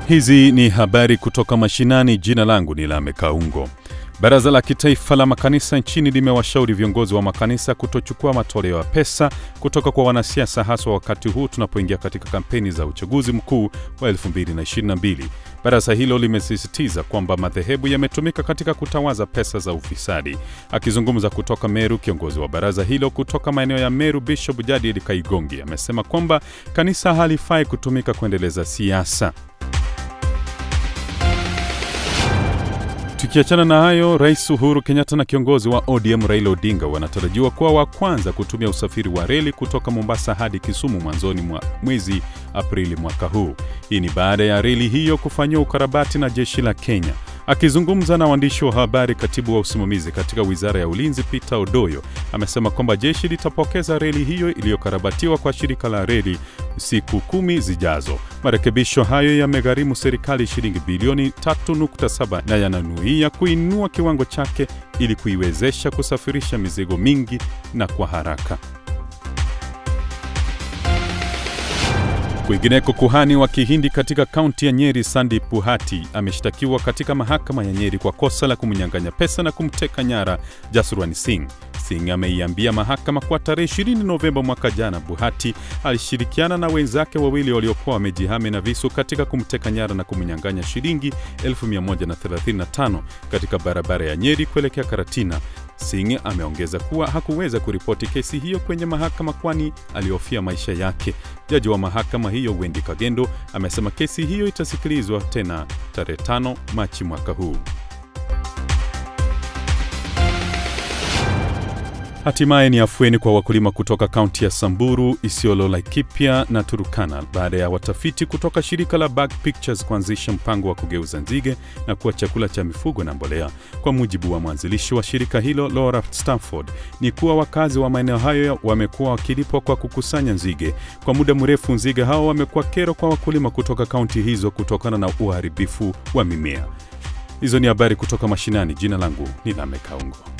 Hizi ni habari kutoka mashinani. Jina langu ni Lame Kaungo. Baraza la Kitaifa la Makanisa nchini limewashauri viongozi wa makanisa kutochukua matoleo ya pesa kutoka kwa wanasiasa, haswa wakati huu tunapoingia katika kampeni za uchaguzi mkuu wa 2022. Baraza hilo limesisitiza kwamba madhehebu yametumika katika kutawaza pesa za ufisadi. Akizungumza kutoka Meru, kiongozi wa baraza hilo kutoka maeneo ya Meru, Bishop Jadid Kaigongi amesema kwamba kanisa halifai kutumika kuendeleza siasa. Tukiachana na hayo, Rais Uhuru Kenyatta na kiongozi wa ODM Raila Odinga wanatarajiwa kuwa wa kwanza kutumia usafiri wa reli kutoka Mombasa hadi Kisumu mwanzoni mwa mwezi Aprili mwaka huu. Hii ni baada ya reli hiyo kufanyiwa ukarabati na jeshi la Kenya. Akizungumza na waandishi wa habari, katibu wa usimamizi katika wizara ya ulinzi Peter Odoyo amesema kwamba jeshi litapokeza reli hiyo iliyokarabatiwa kwa shirika la reli siku kumi zijazo. Marekebisho hayo yamegharimu serikali shilingi bilioni 3.7 na yananuia kuinua kiwango chake ili kuiwezesha kusafirisha mizigo mingi na kwa haraka. Kwingineko, kuhani wa Kihindi katika kaunti ya Nyeri Sandi Puhati ameshtakiwa katika mahakama ya Nyeri kwa kosa la kumnyang'anya pesa na kumteka nyara Jaswant Singh. Singh ameiambia mahakama kwa tarehe 20 Novemba mwaka jana Buhati alishirikiana na wenzake wawili waliokuwa wamejihami na visu katika kumteka nyara na kumnyang'anya shilingi 1135 katika barabara ya Nyeri kuelekea Karatina. Singh ameongeza kuwa hakuweza kuripoti kesi hiyo kwenye mahakama kwani alihofia maisha yake. Jaji wa mahakama hiyo Wendy Kagendo amesema kesi hiyo itasikilizwa tena tarehe 5 Machi mwaka huu. Hatimaye ni afueni kwa wakulima kutoka kaunti ya Samburu, Isiolo, Laikipia na Turukana baada ya watafiti kutoka shirika la Bag Pictures kuanzisha mpango wa kugeuza nzige na kuwa chakula cha mifugo na mbolea. Kwa mujibu wa mwanzilishi wa shirika hilo Laura Stanford, ni kuwa wakazi wa maeneo hayo wamekuwa wakilipwa kwa kukusanya nzige. Kwa muda mrefu, nzige hao wamekuwa kero kwa wakulima kutoka kaunti hizo kutokana na uharibifu wa mimea. Hizo ni habari kutoka mashinani. Jina langu ni Lame Kaungo.